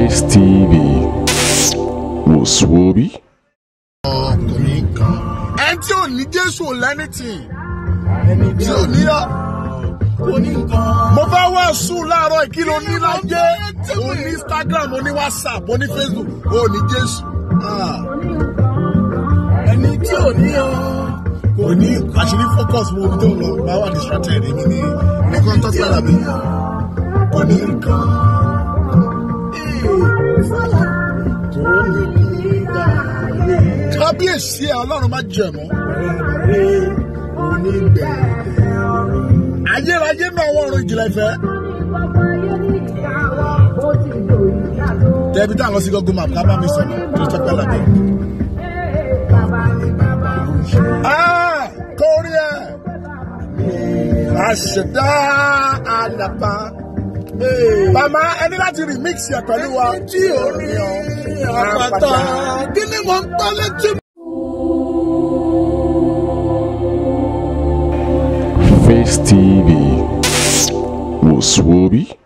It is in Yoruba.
Face TV wòsùwòbí. ọkùnrin kan. ẹni tí ò ní jésù ò lẹ́nìtì ẹni tí ò ní yọ. mo fẹ́ wá sùn láàárọ̀ kí ló ní lájẹ́ o ní instagram o ní whatsapp o ní facebook o ní jésù. Ah. ẹni tí ò ní yọ. kò ní àṣírí focus wo omi tó ń lọ bá wà distracted èmi ní ní kan tó fẹ́ làbí. kò ní nǹkan. tó ní nígbà kábíyèsí ẹ ọlọ́run má jẹ̀mú. ayérayé náà wọ́n ọ̀run ìjìnlẹ̀ ìfẹ́. tẹ̀bí tá a lọ sí google map ká bá mi sọ̀rọ̀ tó tọ́pẹ́ làbẹ́. kórí ẹ àṣẹdá àlàpà. Màmá ẹni láti remix ẹ pẹ̀lú wa. Tí ò ní àpáta. Kí ni mo ń tọ́ létí? Face TV wòsùwòbí.